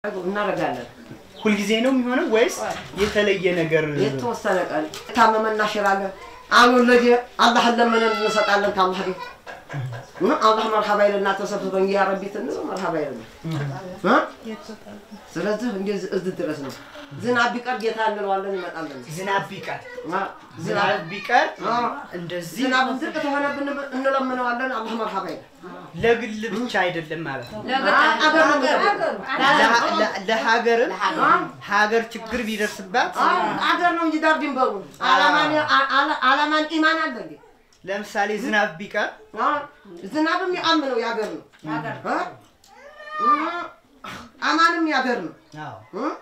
እናደርጋለን። ሁልጊዜ ነው የሚሆነው ወይስ የተለየ ነገር? የተወሰነ ቀን ታመመ እናሽራለን። አልወለደ አላህን ለምነን እንሰጣለን። ከአላህ ቤት እ አላህ መርሐባ ይለና ተሰብስበን ያ ረቢ ትንል መርሐባ ይለና እ ስለዚህ እንደዚህ እዚህ ድረስ ነው። ዝናብ ቢቀር ጌታ እንለዋለን ይመጣለን። ዝናብ ቢቀር አ፣ ዝናብ ቢቀር አ፣ እንደዚህ ዝናብ ዝቅ ተሆነብን እንለምነዋለን። አላህ መርሐባ ይላል። ለግል ብቻ አይደለም ማለት ነው። አገር ነው የሚጠብቀው። ለሀ- ለ- ለሀገርም ሀገር ችግር ቢደርስባት አ፣ አገር ነው እንጂ ዳር ድንበሩ አላማን አ- አ- አላማን ኢማን አለ እንዴ? ለምሳሌ ዝናብ ቢቀር አ፣ ዝናብም የአምነው ያገር ነው አ፣ እ፣ አማንም ያገር ነው አዎ እ?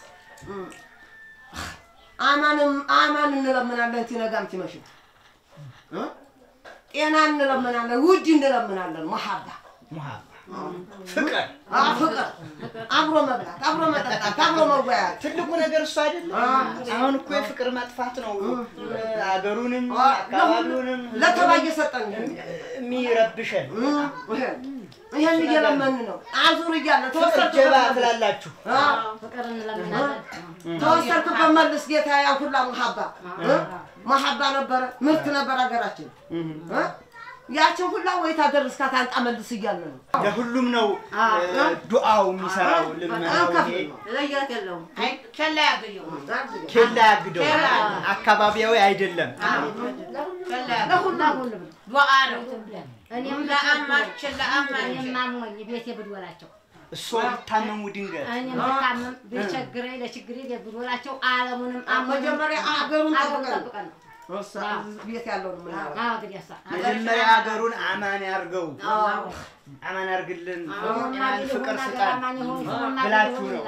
አማንም አማን እንለምናለን ሲነጋም ሲመሽም እ? ጤና እንለምናለን፣ ውድ እንለምናለን። መሐባ ሙሀባ ፍቅር አ፣ ፍቅር፣ አብሮ መብላት፣ አብሮ መጠጣት፣ አብሮ መወያየት ትልቁ ነገር እሱ አይደለም። አሁን እኮ የፍቅር ማጥፋት ነው አገሩንም አ፣ አካባቢውንም ለተባየ ሰጠን የሚረብሸን። እ፣ ይሄን እየለመን ነው። አዙር እያለ ፍቅር ጀባ ትላላችሁ። ፍቅር እንለምናለን። ተወሰርክበት መልስ ጌታ ያ ሁላ መሐባ እ? መሐባ ነበረ፣ ምርት ነበር ሀገራችን እ? ያችን ሁላ ወይ ታደርስካት አንጣ መልስ እያለ ነው። ለሁሉም ነው እ፣ ዱዓው የሚሰራው ልመናው አንከፍል ይሄ ነው። ለየት የለውም። አይ ቸላ ያገኘው ኬላ ያግደው አካባቢያዊ አይደለም። ቸላ ያገኘው ለሁሉም ዱዓ ነው። እኔም ለአማችን ለአማችን እኔም አሞኝ ቤቴ ብድወላቸው እሷ ቢታመሙ ድንገት እኔም ብታመም ቢቸግረኝ ለችግሬ ቤት ብድወላቸው ዓለሙንም አሞኝ መጀመሪያ አገሩን አገሩን ጠብቀን ጠብቀን ነው። እሷ ቤት ያለውን ምናምን አዎ እንግዲህ እሷ መጀመሪያ ሀገሩን አማን ያርገው፣ አማን ያርግልን፣ ፍቅር ስጣን ብላችሁ ነው።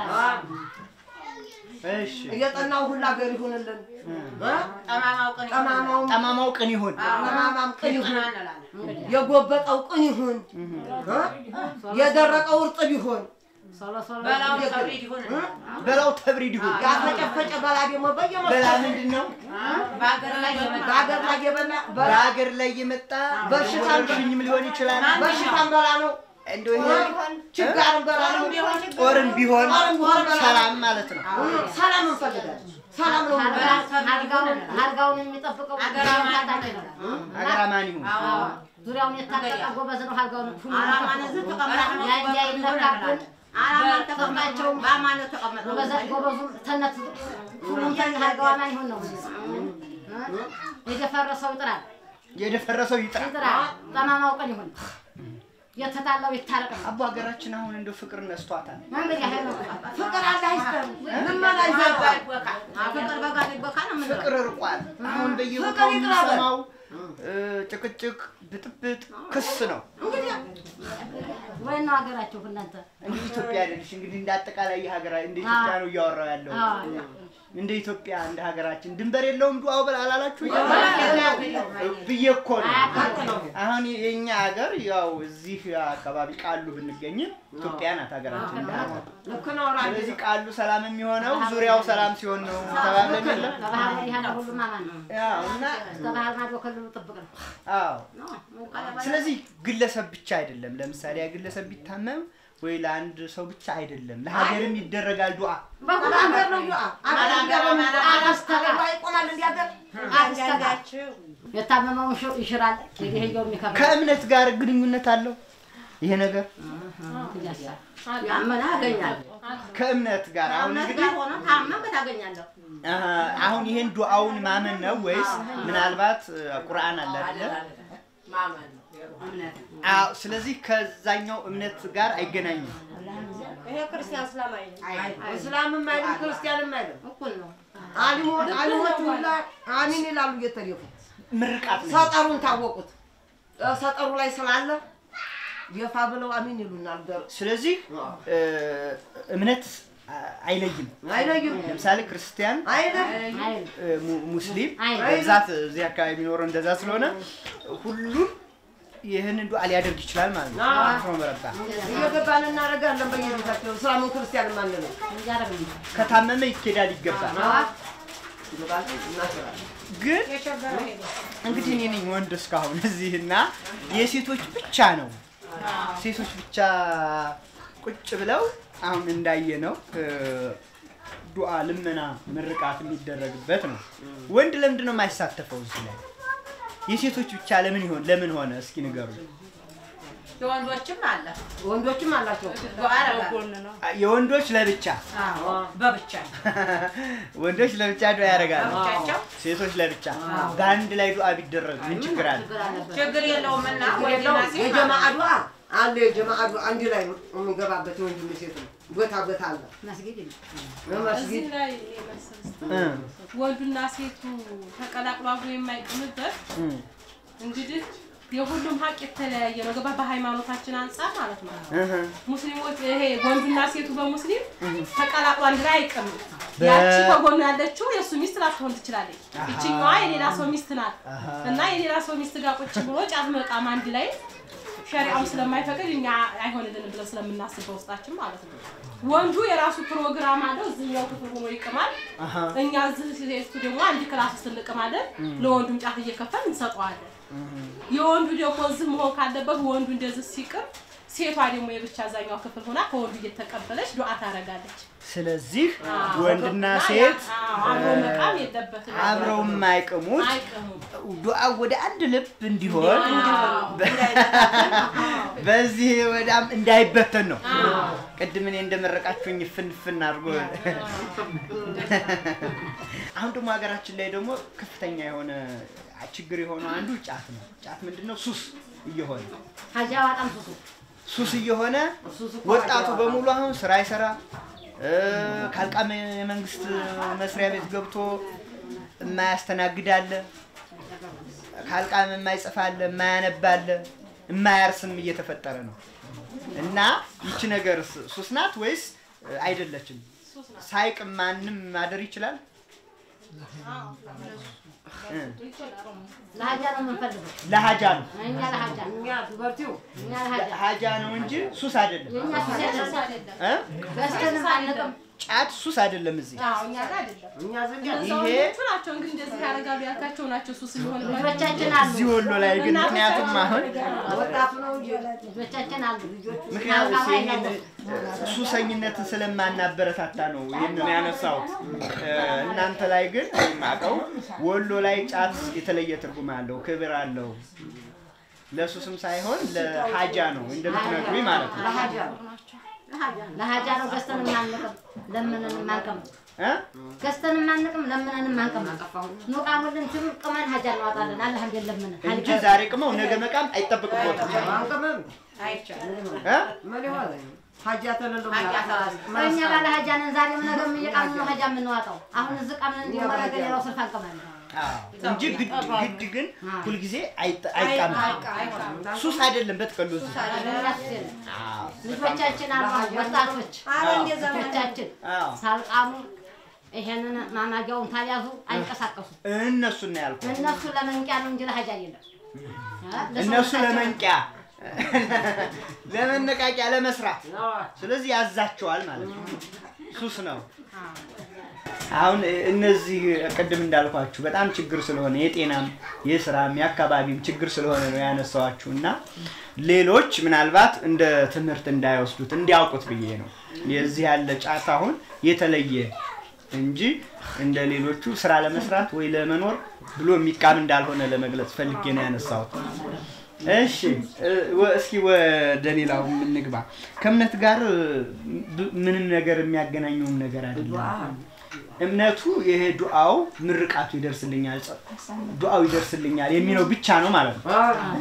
እሺ እየጠናው ሁላ ሀገር ይሁንልን እ? ጠማማው ቀን ጠማማው ጠማማው ቅን ይሁን። ጠማማም ቅን ይሁን፣ እንላለን። የጎበጠው ቅን ይሁን እ? የደረቀው እርጥብ ይሁን፣ ሶሎ ሶሎ በላው ተብሪድ ይሁን በላው ተብሪድ ይሁን። ያፈጨፈጨ በላ ደግሞ በላ በየመስጠት ምንድን ነው? በሀገር ላይ የመጣ በሀገር ላይ የበላ በላ በሀገር ላይ የመጣ በሽታ ወረርሽኝም ሊሆን ይችላል። በሽታም በላ ነው፣ እንደው ይሄ ችጋርም በላ ነው። ጦርም ቢሆን ጦርም ቢሆን በላ ነው። ሰላም ማለት ነው። ሰላም እንፈልጋለን። ሰላም ነው የምንፈልገው። አልጋውን አልጋውን የሚጠብቀው አገር አማን ታጣቂ ነው። ሀገር አማን ይሁን። አዎ ዙሪያውን የታጠቀ ጎበዝ ነው። አልጋውን ሁሉ አላማን እዚህ ተቀምጠን ያ እንዳይነካብን አላማን ተቀምጣቸው በአማን ተቀምጠው ጎበዝ ጎበዙ ተነት ሁሉም ተን አልጋው አማን ይሁን ነው። የደፈረሰው ይጥራል የደፈረሰው ይጥራ። ይጥራል። ጠማማው ቀን ይሁን የተጣላው ይታረቅ ነው። አቡ ሀገራችን አሁን እንደው ፍቅር ነስቷታል። እንግዲህ ይሄ ነው። ፍቅር አለ አይስተን ልመና ይዘርጋል። ፍቅር በጋ ይበካ ነው የምንለው። ፍቅር ርቋል። አሁን ፍቅር በየቦታው ይቅረበን። የምንሰማው እ፣ ጭቅጭቅ፣ ብጥብጥ፣ ክስ ነው። ወይ ነው ሀገራችሁ እናንተ እንግዲህ ኢትዮጵያ አይደለሽ እንግዲህ እንደ አጠቃላይ የሀገራ እንደ ኢትዮጵያ ነው እያወራው ያለው። አዎ እንደ ኢትዮጵያ እንደ ሀገራችን ድንበር የለውም ዱዓው በል አላላችሁ ብዬ እኮ ነው። አሁን የኛ ሀገር ያው እዚህ አካባቢ ቃሉ ብንገኝም ኢትዮጵያ ናት ሀገራችን እንደ ሀገር። ልክ ነው ራዲዮ ስለዚህ ቃሉ ሰላም የሚሆነው ዙሪያው ሰላም ሲሆን ነው ተባብለን የለም? ከባህር ላይ ያለ ሁሉም አማን ነው። ያው እና ከባህር ማዶ ክልሉ ጥብቅ ነው። አዎ ስለዚህ ግለሰብ ብቻ አይደለም። ለምሳሌ ያ ግለሰብ ቢታመም ወይ ለአንድ ሰው ብቻ አይደለም፣ ለሀገርም ይደረጋል ዱዓ። አገር ነው ዱዓ አገር ይገባል። አገር ይቆማል እንዲህ አገር የታመመውን ሽ- ይሽራል። የሄየው የሚከብድ ከእምነት ጋር ግንኙነት አለው ይሄ ነገር ያመነ ያገኛል። ከእምነት ጋር አሁን እውነት እንግዲህ ጋር ሆኖ ታመም ታገኛለሁ። አሀ፣ አሁን ይሄን ዱዓውን ማመን ነው ወይስ ምናልባት እ፣ ቁርአን አለ አይደለ? ማመን ነው እምነት አዎ። ስለዚህ ከዛኛው እምነት ጋር አይገናኝም። ይሄ ክርስቲያን እስላም አይደለም። እስላምም አይልም ክርስቲያንም አይልም። እኩል ነው። አሊሞች አሊሞች ሁላ አሚን ይላሉ እየተደፉ ምርቃት ነው። ሰጠሩን ታወቁት። እ፣ ሰጠሩ ላይ ስላለ የፋ ብለው አሚን ይሉናል። ገር ስለዚህ እ፣ እምነት አ- አይለይም። አይለዩም ለምሳሌ ክርስቲያን አይደል አይል እ፣ mu- ሙስሊም አይል በብዛት እዚህ አካባቢ የሚኖረው እንደዛ ስለሆነ ሁሉም ይህንን ዱዓ ሊያደርግ ይችላል ማለት ነው። አዎ። አፍሮ መረባ እየገባን እናደርጋለን በየቤታቸው እስላምን ክርስቲያንም አንልም። እያደረግ ነው። ከታመመ ይኬዳል ይገባል። ይገባል እናስራለን። ግን እንግዲህ እኔ ነኝ ወንድ እስካሁን እዚህ እና የሴቶች ብቻ ነው ሴቶች ብቻ ቁጭ ብለው አሁን እንዳየነው እ፣ ዱዓ፣ ልመና፣ ምርቃት የሚደረግበት ነው። ወንድ ለምንድን ነው የማይሳተፈው እዚህ ላይ? የሴቶች ብቻ ለምን ይሆን ለምን ሆነ? እስኪ ንገሩ። የወንዶችም አለ ወንዶችም አላቸው። ዱዓ ያደርጋል። ጎን ነው የወንዶች ለብቻ አዎ በብቻ ወንዶች ለብቻ ዱዓ ያደርጋሉ፣ በብቻቸው ሴቶች ለብቻ። በአንድ ላይ ዱዓ ቢደረግ ምን ችግር አለ? ችግር የለውም እና የለው ወንድና ሴት የጀማዓ ዱዓ አለ። የጀማዓ ዱዓ አንድ ላይ የሚገባበት የወንድም ሴት ነው። ቦታ ቦታ አለ። መስጊድ ነው። እዚህ መስጊድ ላይ እኔ መልስ ልስጥ። እ፣ ወንዱና ሴቱ ተቀላቅሎ አብሮ የማይቆምበት እ፣ እንግዲህ የሁሉም ሀቅ የተለያየ ነው። ገባ በሃይማኖታችን አንጻር ማለት ነው። እህ፣ ሙስሊሞች ይሄ ወንዱና ሴቱ በሙስሊም ተቀላቅሎ አንድ ላይ አይቀምም። በ- ያቺ ከጎኑ ያለችው የእሱ ሚስት ላትሆን ትችላለች። ይችኛዋ የሌላ ሰው ሚስት ናት አሃ። እና የሌላ ሰው ሚስት ጋር ቁጭ ብሎ ጫት መቃም አንድ ላይ ሸሪዓው ስለማይፈቅድ እኛ አይሆንልንም ብለን ስለምናስብ በውስጣችን ማለት ነው። ወንዱ የራሱ ፕሮግራም አለው። እዚህኛው ክፍል ሆኖ ይቅማል። አሃ። እኛ እዚህ ሴቱ ደግሞ አንድ ክላስ ውስጥ እንቅማለን። ለወንዱም ጫት እየከፈል እንሰጠዋለን። የወንዱ ደግሞ እዚህ መሆን ካለበት ወንዱ እንደዚህ ሲቅም፣ ሴቷ ደግሞ የብቻ አዛኛው ክፍል ሆና ከወንዱ እየተቀበለች ዱዓ ታደርጋለች። ስለዚህ አዎ። ወንድና እና ሴት ያ- አዎ፣ አብሮ መቃም የለበትም። አብረው የማይቅሙት አይቅሙም። ዱዓ ወደ አንድ ልብ እንዲሆን አዎ። በዚህ ወዳም እንዳይበተን ነው። ቅድም እኔ እንደመረቃችሁኝ ፍንፍን አድርጎ አሁን ደግሞ ሀገራችን ላይ ደግሞ ከፍተኛ የሆነ ችግር የሆነው አንዱ ጫት ነው። ጫት ምንድን ነው? ሱስ እየሆነ ሀጃ በጣም ሱሱ ሱስ እየሆነ ሱስ እኮ ወጣቱ ሀጃ በሙሉ አሁን ስራ አይሰራ እ፣ ካልቃመ የመንግስት መስሪያ ቤት ገብቶ የማያስተናግድ አለ፣ ካልቃመ የማይጽፍ አለ፣ የማያነብ አለ፣ የማያርስም እየተፈጠረ ነው። እና ይቺ ነገር ስ- ሱስ ናት ወይስ እ፣ አይደለችም? ሳይቅም ማንም ማደር ይችላል? እ፣ ለሀጃ ነው የምንፈልገው። ለሀጃ ነው እኛ ለሀጃ እኛ ዱበርቲው እኛ ለሀጃ ሀጃ ነው እንጂ ሱስ አይደለም። የእኛ ሱስ አይደለም። እ? ገዝተንም አንቅም። ጫት ሱስ አይደለም እዚህ አዎ፣ እኛ ጋር አይደለም። እኛ ዘንድ ይሄ ሰዎቹ ናቸው እንግዲህ እንደዚህ ያደርጋሉ ያልካቸው ናቸው ሱስ የሚሆን ልጆቻችን አሉ። እዚህ ወሎ ላይ ግን ምክንያቱም አሁን ወጣቱ ነው እንጂ ልጆቻችን አሉ። ልጆቹ ምክንያቱም አልቃማ ይሄን አይደለም። ሱሰኝነትን ስለማናበረታታ ነው ይህንን ያነሳሁት። እ፣ እናንተ ላይ ግን የማውቀው ወሎ ላይ ጫት የተለየ ትርጉም አለው፣ ክብር አለው። ለሱስም ሳይሆን ለሀጃ ነው እንደምትነግሩኝ ማለት ነው። ለሀጃ ነው። ለሀጃ ነው ገዝተንም አንቅም፣ ለምነንም አንቅም። እ? ገዝተንም አንቅም፣ ለምነንም አንቅም። ኑቃሙልን ሲሉ ቅመን ሀጃ እናወጣለን። አላህ እንዴት ለምን እንጂ ዛሬ ቅመው ነገ መቃም አይጠበቅቦትም። አንቅምም አይቻልም። እ? ምን ይሆን ሀጃ ተለለው ሀጃ እኛ ባለ ሀጃ ነን። ዛሬም ነገም እየቃምን ነው ሀጃ የምንዋጣው። አሁን እዚህ ቃምን እንዲሁ ማድረግ ሌላው ስልፍ አንቅማለን። አዎ። እንጂ ግድ ግድ ግን ሁልጊዜ አይጠ- አይቃምም። ሱስ አይደለም በጥቅሉ እዚህ። እኛ ሱስ የለም። አዎ። ልጆቻችን አሉ ወጣቶች ልጆቻችን አዎ። ሳልቃሙ ይሄንን ማማጊያውን ታልያዙ አይንቀሳቀሱም። እነሱን ነው ያልኩት። እነሱ ለመንቂያ ነው እንጂ ለሀጃ የለም። እነሱ ለመንቂያ ለመነቃቂያ ለመስራት ስለዚህ ያዛቸዋል ማለት ነው። ሱስ ነው። አሁን እነዚህ ቅድም እንዳልኳችሁ በጣም ችግር ስለሆነ የጤናም የስራም የአካባቢም ችግር ስለሆነ ነው ያነሳዋችሁ እና ሌሎች ምናልባት እንደ ትምህርት እንዳይወስዱት እንዲያውቁት ብዬ ነው። የዚህ ያለ ጫት አሁን የተለየ እንጂ እንደ ሌሎቹ ስራ ለመስራት ወይ ለመኖር ብሎ የሚቃም እንዳልሆነ ለመግለጽ ፈልጌ ነው ያነሳሁት። እሺ እ፣ ወ- እስኪ ወደ ሌላው እንግባ። ከእምነት ጋር እ፣ ብ- ምንም ነገር የሚያገናኘውም ነገር አይደለም። እምነቱ ይሄ ዱዓው ምርቃቱ ይደርስልኛል፣ ጸ- ዱዓው ይደርስልኛል የሚለው ብቻ ነው ማለት ነው።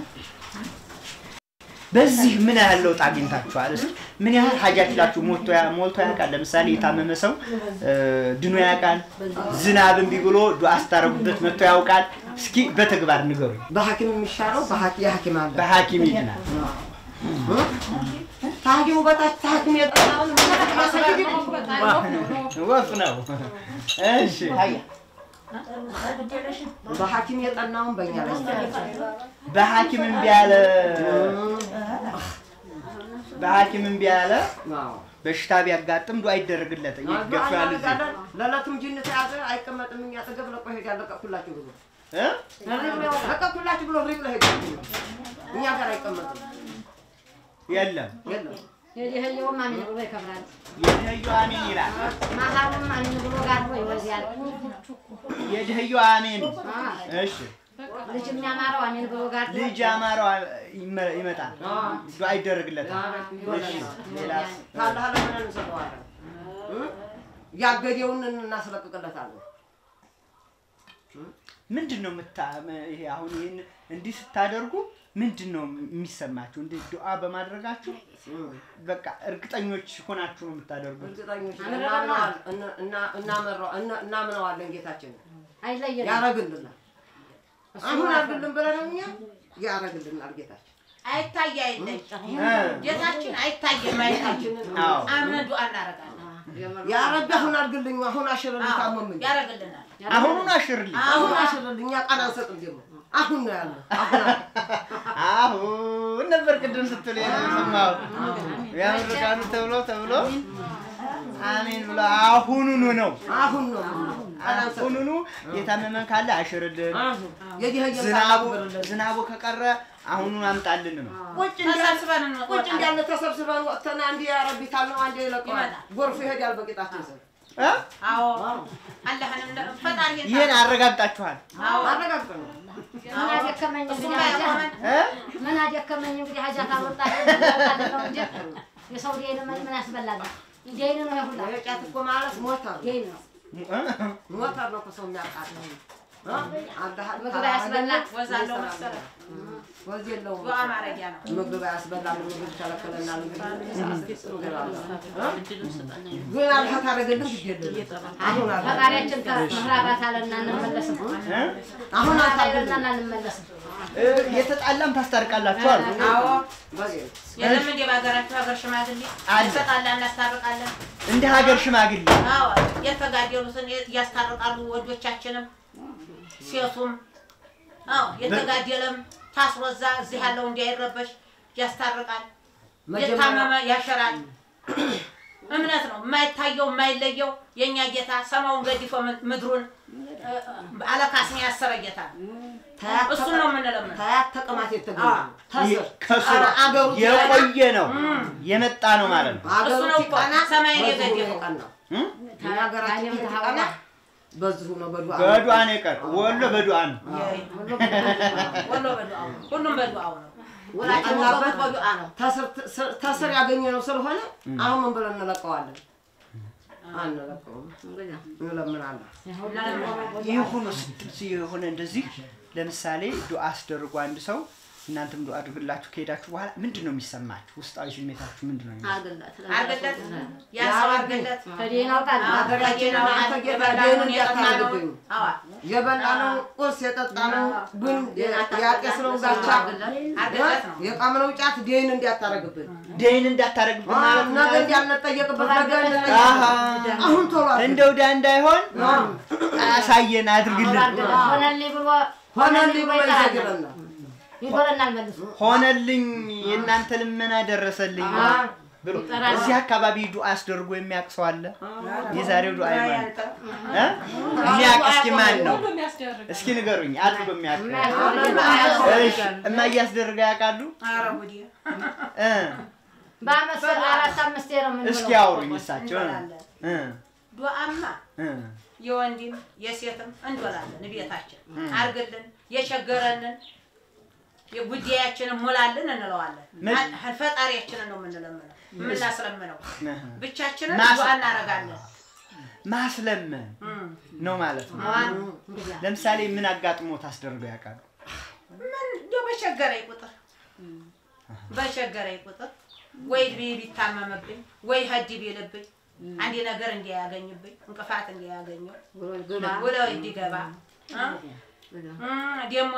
በዚህ ምን ያህል ለውጥ አግኝታችኋል? እስኪ ምን ያህል ሀጃችላችሁ ሞልቶ ያ- ሞልቶ ያውቃል? ለምሳሌ የታመመ ሰው እ፣ ድኖ ያውቃል? ዝናብ እምቢ ብሎ ዱዓ ስታረጉበት መጥቶ ያውቃል? እስኪ በተግባር ንገሩኝ። በሐኪም የሚሻለው በሐኪም የሐኪም አለ በሐኪም ይድናል። ከሐኪሙ በታች ከሐኪም የጠናውን ወፍ ነው። እሺ ሀያ በሐኪም የጠናውን በእኛ ላይ በሐኪም እምቢ ያለ በሐኪም እምቢ ያለ አዎ። በሽታ ቢያጋጥም ዱዓ ይደረግለት ይገፋል። እዚህ ለዕለቱም ጅን ተያዘ አይቀመጥም። እኛ አጠገብ ለቆ ሄዳል። ለቀኩላችሁ ብሎ እ? ለቀኩላችሁ ብሎ ሪቅ ለሄዳል። እኛ ጋር አይቀመጥም። የለም የለም የድህየውም አሚን ብሎ ይከብራል። የድህዩ አሜን ይላል። መሀሉም አሚን ብሎ ጋድሞ ይወልዳል። የድህዩ አሜን። እሺ ልጅ የሚያማረው አሚን ብሎ ጋድሞ ልጅ አማረው ይመ- ይመጣል። ዱዓ ይደረግለታል። እሺ ሌላስ? ካላህ ለምን እንሰጠዋለን? እ? ያገደውን እናስለቅቅለታለን። ምንድን ነው የምታ ይሄ አሁን ይህን እንዲህ ስታደርጉ ምንድን ነው የሚሰማችሁ? እንዲህ ዱዓ በማድረጋችሁ በቃ እርግጠኞች ሆናችሁ ነው የምታደርጉት። እርግጠኞች ነን፣ እናምነዋለን እና- እና- እናመራው- እና- እናምነዋለን ጌታችንን አይለየንም። ያረግልናል። አሁን አርግልን ብለን እኛ ያረግልናል ጌታችን። አይታይ አይለይ እ፣ ጌታችን አይታየም አይታችን አዎ አምነን ዱዓ እናደርጋለን። ያ ረቢ አሁን አርግልኝ፣ አሁን አሽርልኝ፣ ታመምኝ፣ ያደርግልናል። አሁኑን አሽርልኝ። አሁን አሽርልኝ። እኛ ቃል አንሰጥም ደግሞ አሁን ነው ያለው። አሁን አለ። አሁን ነበር ቅድም ስትል የሰማሁት ያምርቃኑ ተብሎ ተብሎ አሜን ብሎ አሁኑኑ ነው አሁን ነው ቃል አንሰጥም። አሁኑኑ የታመመን ካለ አሽርልን፣ አሁን የዲህየ ዝናቡ ታብርልን። ዝናቡ ከቀረ አሁኑን አምጣልን ነው። ቁጭ እንዳለ ተሰብስበን ቁጭ እንወጣለን። እንዳለ ተሰብስበን ወጥተን አንዴ ያረቢ ካልነው አንዴ ይለቀዋል። ይመጣል። ጎርፍ ይሄዳል በቂጣችን ስር። እ? አዎ አላህን እንደ ፈጣሪ ይህን አረጋግጣችኋል። አዎ አረጋግጠን ነው። ምን አደከመኝ እሱም እንግዲህ ሀጃ ባይሆን እ? ምን አደከመኝ እንግዲህ ሀጃ ታወጣለ ነው እንጂ የሰው ዴን ምን ምን ያስበላል? ዴን ነው ይሁላ የጫት እኮ ማለት ሞተር ነው። ዴን ነው ሞተር ነው እኮ ሰው የሚያቃጥለው። እ? አላህ ምግብ ያስበላ ወዝ አለው መሰለህ ወዝ የለውም። ዱዓ ማረጊያ ነው። ምግብ አያስበላም። ምግብ ይከለክለናል። እንግዲህ ምግብ አለ። እ? ግን አላህ ታደርግልን ግድ የለም። አሁን አለ ፈጣሪያችን ከምዕራባት አለና እንመለስም እ? አሁን አለና አታድርግልን። እንመለስም እ፣ የተጣላም ታስታርቃላችሁ አሉ። አዎ በዚህ የለም እንደ በሀገራችሁ ሀገር ሽማግሌ አለ። እንሰጣለን፣ እናስታርቃለን። እንደ ሀገር ሽማግሌ አዎ የተጋደሉትን እያስታርቃሉ። ወንዶቻችንም ሴቱም አዎ የተጋደለም ታስሮዛ እዚህ ያለው እንዲያይረበሽ ያስታርቃል። የታመመ ያሸራል። እምነት ነው የማይታየው የማይለየው የእኛ ጌታ ሰማውን ገዲፎ ም- ምድሩን እ፣ አለካስን ያሰረ ጌታ ነው። እሱን ነው የምንለምነው። ታያት ተቅማት የተገኘ አዎ። ተስር ከስር አገሩ የቆየ ነው የመጣ ነው ማለት ነው። አገሩ እሱ ነው እኮ ሲቀና ሰማይን በዚሁ ነው የገደፈው። የቀናው። እ? እኛ ሀገራችን ሲቀና በዚሁ ነው በዱዓ በዱዓ ነው የቀር ወሎ በዱዓ ነው። ወሎ በዱዓው ነው። ሁሉም በዱዓው ነው። የቀናበት በዱዓ ነው። ተስር- ተስር ያገኘ ነው ስለሆነ አሁን ምን ብለን እንለቀዋለን? አንለቀውም፣ እንለምናለን። ይህ ሆኖ ስትል የሆነ እንደዚህ ለምሳሌ ዱዓ አስደርጉ አንድ ሰው እናንተም ዱዓ አድርግላችሁ ከሄዳችሁ በኋላ ምንድን ነው የሚሰማችሁ? ውስጣዊ ስሜታችሁ ምንድን ነው? የሚሰማችሁ? አርግለት ያ ሰው አርግለት ከዴን አውጣል ሀገራችንን አንተ ጌታ የበላነውን ደህን የጠጣነውን እንዳታደርግብኝ አዋ የበላነው ቁርስ የጠጣነው ቡን ያጤስነው ጋቻ አርግለት ነው። የቃምነው ጫት ደህን እንዲያታረግብን ደይን እንዳታረግብን ማለት ነው። ነገ እንዲያልነጠየቅበት ነገ አሃ አሁን ቶሎ አድርግ። እንደው ዳ እንዳይሆን አሳየን፣ አድርግልን። ሆነልኝ ብሎ ሆነልኝ ብሎ ይጠራል። ይዘግረናል። ይጎለናል መልሶ ሆነልኝ፣ የእናንተ ልመና ደረሰልኝ ብሎ ይጠራል። እዚህ አካባቢ ዱዓ አስደርጎ የሚያውቅ ሰው አለ? የዛሬው ዱዓ ይማን እ? የሚያውቅ እስኪ ማን ነው? ሁሉም ያስደርግ እስኪ ንገሩኝ፣ አድርጎ የሚያውቅ የሚያስደርግ እሺ፣ እማዬ አስደርጋ ያውቃሉ? ኧረ ጉዴ እ በአመት አራት አምስት ነው የምንብለው። እስኪ አውሩኝ እሳቸው እ እንበላለን። እ ዱዓማ እ የወንድም የሴትም እንበላለን። ቤታችን አርግልን፣ የቸገረንን የጉዳያችንን ሙላልን እንለዋለን። ምን? አ- ፈጣሪያችንን ነው የምንለምነው የምናስለምነው። እ ብቻችንን ማስ- ዱዓ እናደርጋለን። ማስለመን እም። ነው ማለት ነው። ለምሳሌ ምን አጋጥሞ ታስደርገው ያውቃሉ? ምን እንደው በቸገረኝ ቁጥር በቸገረኝ ቁጥር ወይ ቢ- ቢታመምብኝ ወይ ሀዲ ቢልብኝ አንድ ነገር እንዲያገኝብኝ እንቅፋት እንዲያገኘው ውለው እንዲገባ እ? እም፣ ደግሞ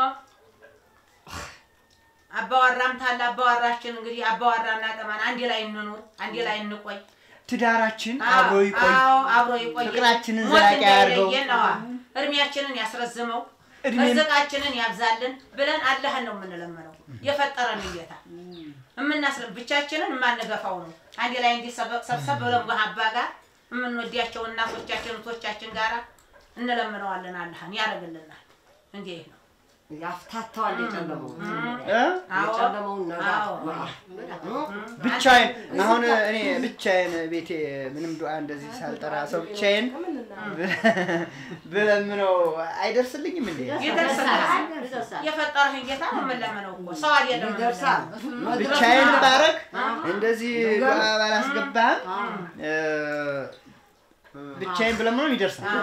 አባዋራም ታለ አባዋራችን እንግዲህ አባዋራና ጠማን አንድ ላይ እንኑር፣ አንድ ላይ እንቆይ። ትዳራችን አዎ፣ አብሮ ይቆይ፣ አዎ፣ አብሮ ይቆይ። ፍቅራችንን ሞት ዘላቂ ያድርገው። እንዳይለየን፣ አዎ፣ እድሜያችንን ያስረዝመው፣ እድሜን- ርዝቃችንን ያብዛልን ብለን አላህን ነው የምንለምነው። የፈጠረን ጌታ የምናስለ ብቻችንን የማንገፋው ነው። አንድ ላይ እንዲህ ሰበ- ሰብሰብ ብለን በሀባ ጋር የምንወዲያቸው እናቶቻችን እህቶቻችን ጋር እንለምነዋለን። አላህን ያደርግልናል። እንዲህ ነው ያፍታታዋል የጨለመውን እ? የጨለመውን ነገር አዎ። እ? ብቻዬን አሁን እኔ ብቻዬን ቤቴ ምንም ዱዓ እንደዚህ ሳልጠራ ሰው ብቻዬን ብለምነው አይደርስልኝም እንዴ? ይደርሳል። ይደርሳል። የፈጠረህን ጌታ ነው የምንለምነው እኮ ሰው አይደለም ይደርሳል። ብቻዬን ባረግ እንደዚህ ዱዓ ባላስገባም እ፣ ብቻዬን ብለምነው ይደርሳል።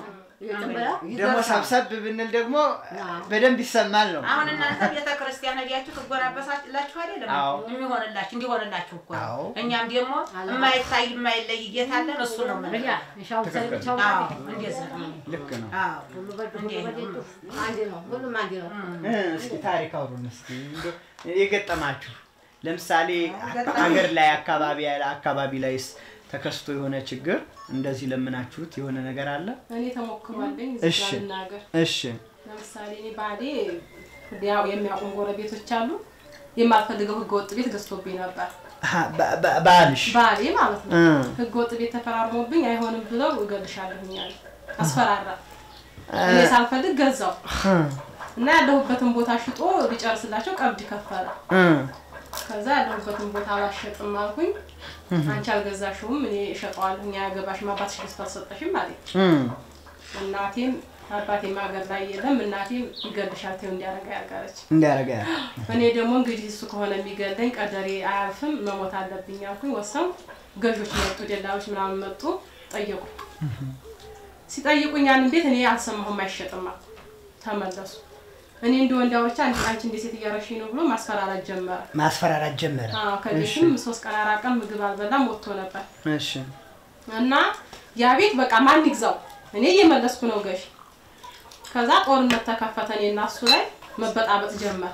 ደግሞ ሰብሰብ ብንል ደግሞ በደንብ ይሰማል ነው። አሁን እናንተ ቤተ ክርስቲያን ሄዳችሁ ትጎናበሳላችሁ አይደለም? አዎ። የሚሆንላችሁ እንዲሆንላችሁ እኮ ነው። አዎ። እኛም ደግሞ የማይታይ የማይለይ ጌታ አለን። እሱ ነው የምንለው። ሻው ብቻው አዎ፣ እንደዚያ ነው። ልክ ነው። አዎ። ሁሉ በእጁ ሁሉ በደጁ አንድ ነው። ሁሉም አንድ ነው። እ፣ እስኪ ታሪክ አውሩን እስኪ እንደው የገጠማችሁ ለምሳሌ ገጠመኝ። ሀገር ላይ አካባቢ ያለ አካባቢ ላይስ ተከስቶ የሆነ ችግር እንደዚህ ለምናችሁት የሆነ ነገር አለ? እኔ ተሞክሯለኝ እሺ። እዚህ ጋር ልናገር። እሺ ለምሳሌ እኔ ባሌ ያው የሚያውቁን ጎረቤቶች አሉ። የማልፈልገው ህገ ወጥ ቤት ገዝቶብኝ ነበር። አ፣ ባ- ባ- ባልሽ ባሌ ማለት ነው። እ፣ ህገ ወጥ ቤት ተፈራርሞብኝ አይሆንም ብለው እገልሻለሁኝ አለ። አስፈራራ። እኔ ሳልፈልግ ገዛው እ፣ እና ያለሁበትን ቦታ ሽጦ ሊጨርስላቸው ቀብድ ከፈለ። እ፣ ከዛ ያለሁበትን ቦታ አላሸጥም አልኩኝ። አንቺ አልገዛሽውም እኔ እሸጠዋለሁ፣ እኛ ያገባሽም አባትሽ ገዝቶ አልሰጠሽም አለኝ። እ፣ እናቴም አባቴም ሀገር ላይ የለም እናቴም ይገልሻል ተይው እንዲያደርጋ ያልጋለች። እንዲያረጋ እኔ ደግሞ እንግዲህ እሱ ከሆነ የሚገለኝ ቀደሬ አያልፍም መሞት አለብኝ አልኩኝ። ወሰንኩ። ገዦች መጡ፣ ደላሎች ምናምን መጡ፣ ጠየቁ። ሲጠይቁኝ ያንን ቤት እኔ አልሰማሁም፣ አይሸጥም አልኩ። ተመለሱ። እኔ እንደ ወንድ አውርቻ አንቺ አንቺ እንደ ሴት እያረሽኝ ነው ብሎ ማስፈራራት ጀመረ። ማስፈራራት ጀመረ። አዎ ከቤትም ሶስት ቀን አራት ቀን ምግብ አልበላም ወጥቶ ነበር። እሺ እና ያ ቤት በቃ ማን ይግዛው? እኔ እየመለስኩ ነው ገሽ። ከዛ ጦርነት ተከፈተ እኔና እሱ ላይ መበጣበጥ ጀመር።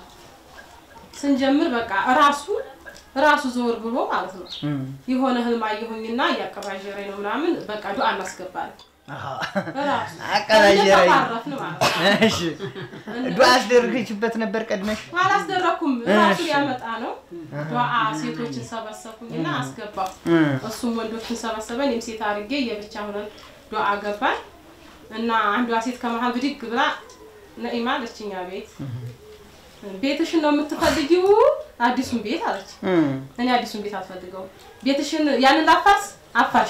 ስንጀምር በቃ እራሱ ራሱ ዞር ብሎ ማለት ነው እ፣ የሆነ ህልም አየሁኝና እያቀባጀረኝ ነው ምናምን በቃ ዱአ እናስገባለን። አሃ፣ እራሱ አቀባጀረኝ። እንደተባረፍን ማለት ነው። እሺ ዱዓ አስደርግችበት ነበር ቀድመሽ? አላስደረኩም ራሱ እሺ። ያመጣ ነው። ዱአ ሴቶችን ሰበሰብኩኝና አስገባው። እ፣ እሱም ወንዶችን ሰበሰበ፣ እኔም ሴት አድርጌ የብቻ ሆነን ዱአ ገባን እና አንዷ ሴት ከመሀል ብድግ ብላ ነኢማ አለች፣ እኛ ቤት ቤትሽን ነው የምትፈልጊው? አዲሱን ቤት አለች። እ፣ እኔ አዲሱን ቤት አልፈልገውም። ቤትሽን ያንን ላፋርስ አፋርሽ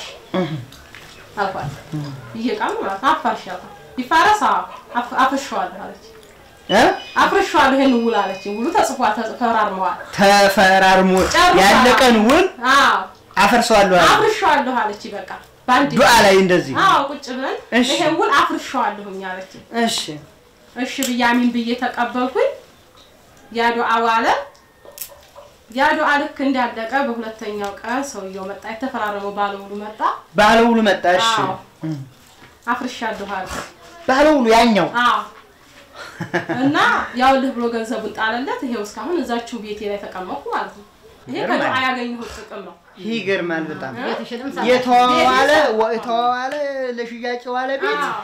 አልኳት። እየቃም ማለት ነው አፋርሽ አልኳት። ይፋረስ አዎ፣ አፍ- አፍርሸዋለሁ አለች። እ? አፍርሸዋለሁ ይሄን ውል አለች። ውሉ ተጽፏል፣ ተፈራርመዋል። ተፈራርሞ ጨርሳ- ያለቀን ውል አዎ አፈርሰዋለሁ አለ። አፍርሸዋለሁ አለች። በቃ በአንድ ዱዓ ላይ እንደዚህ አዎ ቁጭ ብለን እሺ። ይሄን ውል አፍርሸዋለሁኝ አለች። እሺ እሺ ብዬ አሚን ብዬ ተቀበልኩኝ። ያ ዱዓ ዋለ። ያ ዱዓ ልክ እንዳለቀ በሁለተኛው ቀን ሰውየው መጣ። የተፈራረመው ባለውሉ መጣ። ባለውሉ መጣ። እሺ አዎ አፍርሻለሁ አለ። ባለውሉ ያኛው አዎ እና ያውልህ ብሎ ገንዘቡን ጣለለት። ይሄው እስካሁን እዛችሁ ቤቴ ላይ ተቀመጥኩ ማለት ነው። ይሄ ከዱዓ ያገኘሁት ጥቅም ነው። ይገርማል በጣም ቤትሽንም የተዋዋለ የተዋዋለ ለሽያጭ ዋለ ቤት አዎ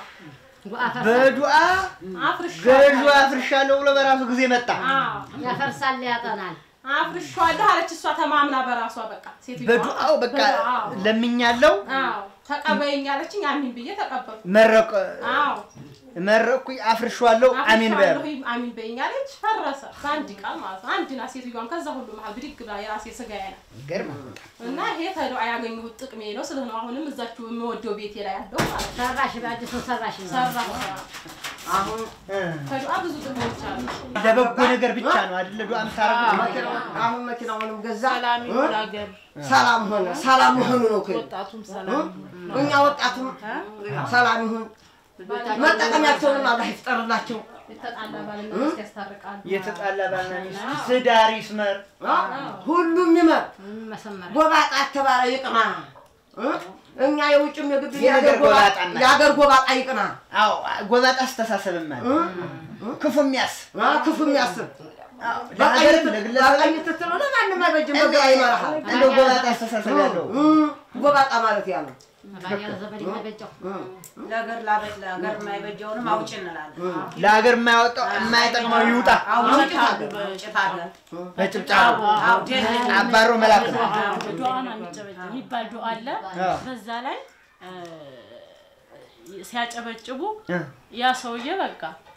በዱዓ አፍርሻለሁ ገዡ አፍርሻለሁ ብሎ በራሱ ጊዜ መጣ። አዎ ያፈርሳል ያጠናል። አፍርሻለሁ አለች እሷ ተማምና በራሷ በቃ ሴትዮዋ በዱዓው በቃ በዱዓው። ለምኛለው አዎ ተቀበይኝ አለችኝ። አሚን ብዬ ተቀበልኩ። መረቅ አዎ መረቅኩኝ አፍርሻለሁ አሚን በል አፍርሻለሁ አሚን በይኝ አለች። ፈረሰ በአንድ ቃል ማለት ነው። አንድ ናት ሴትዮዋም ከዛ ሁሉ መሀል ብድግ ብላ የራሴ ስጋዬ ነው ይገርማል። እና ይሄ ተዱዓ ያገኘሁት ጥቅሜ ነው። ስለ ነው አሁንም እዛችሁ የምወደው ቤቴ ላይ ያለው ማለት ነው። ሰራሽ በአዲሱ ሰራሽ ነው። ሰራሁ አሁን እ። ተዱዓ ብዙ ጥቅሞች አሉ። ለበጎ ነገር ብቻ ነው አይደለ ዱዓ የምታረጉት? መኪናው- አሁን መኪናውንም ገዛ ሰላም እ? ይሁን አገር ሰላም ሆነ። ሰላም መሆኑ ነው እኮ ወጣቱም እ? ሰላም እኛ ወጣቱም ሰላም ይሁን። መጠቀሚያቸውንም አላህ ይፍጠርላቸው። የተጣላ ባልና ሚስት ያስታርቃሉ። የተጣላ ባልና ሚስት ትዳር ይስመር። እ? ሁሉም ይመር። መሰመር ጎባጣ የተባለ ይቅና። እ? እኛ የውጭም የግድ የነገር የአገር ጎባጣ ጎባጣና- የአገር ጎባጣ ይቅና። አዎ ጎባጣ አስተሳሰብም አለ እ? ክፉ የሚያስብ አ፣ ክፉ የሚያስብ ለሀገርም ለግለሰብም በቀኝ ትትለው ለማንም አይበጅም፣ በግራ ይመራሃል። እንደው ጎባጣ አስተሳሰብ ያለው እ? ጎባጣ ማለት ያ ነው። ባያ ዘመድ ይመገጨው ለሀገር ላበ- ለሀገር የማይበጀውንም አውጭ እንላለን። ለሀገር የማያወጣው የማይጠቅመው ይውጣ አውጭ ሀገር አውጭት ሀገር በጭብጫቡ አው ደግ አባሮ መላክ ነው። ዱዓን አንጨበጭ የሚባል ዱዓ አለ። አዎ። በዛ ላይ እ፣ ሲያጨበጭቡ እ፣ ያ ሰውዬ በቃ